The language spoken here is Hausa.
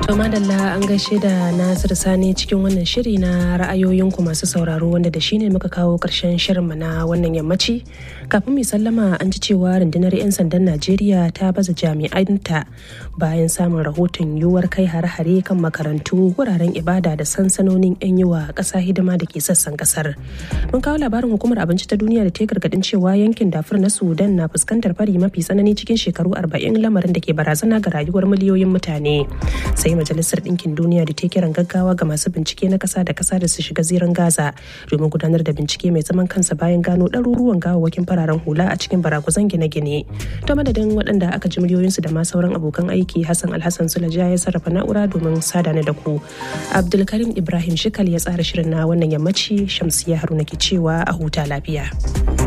To madalla an gaishe da Nasir Sani cikin wannan shiri na ra'ayoyinku masu sauraro wanda da shine muka kawo ƙarshen shirinmu na wannan yammaci. Kafin mai sallama an ji cewa rundunar 'yan sandan Najeriya ta baza jami'anta bayan samun rahoton yiwuwar kai hare-hare kan makarantu wuraren ibada da sansanonin 'yan yi wa ƙasa hidima da ke sassan ƙasar. Mun kawo labarin hukumar abinci ta duniya da ta gargaɗin cewa yankin dafur na Sudan na fuskantar fari mafi tsanani cikin shekaru 40 lamarin da ke barazana ga rayuwar miliyoyin mutane. Sai majalisar ɗinkin duniya da ta kiran gaggawa ga masu bincike na ƙasa da ƙasa da su shiga zirin gaza domin gudanar da bincike mai zaman kansa bayan gano ɗaruruwan gawawwakin fararen hula a cikin baraguzan gine-gine ta madadin waɗanda aka ji muryoyinsu da ma sauran abokan aiki hassan alhassan sulaja ya sarrafa na'ura domin sada da ku abdulkarim ibrahim shikal ya tsara shirin na wannan yammaci shamsiya haruna ke cewa a huta lafiya.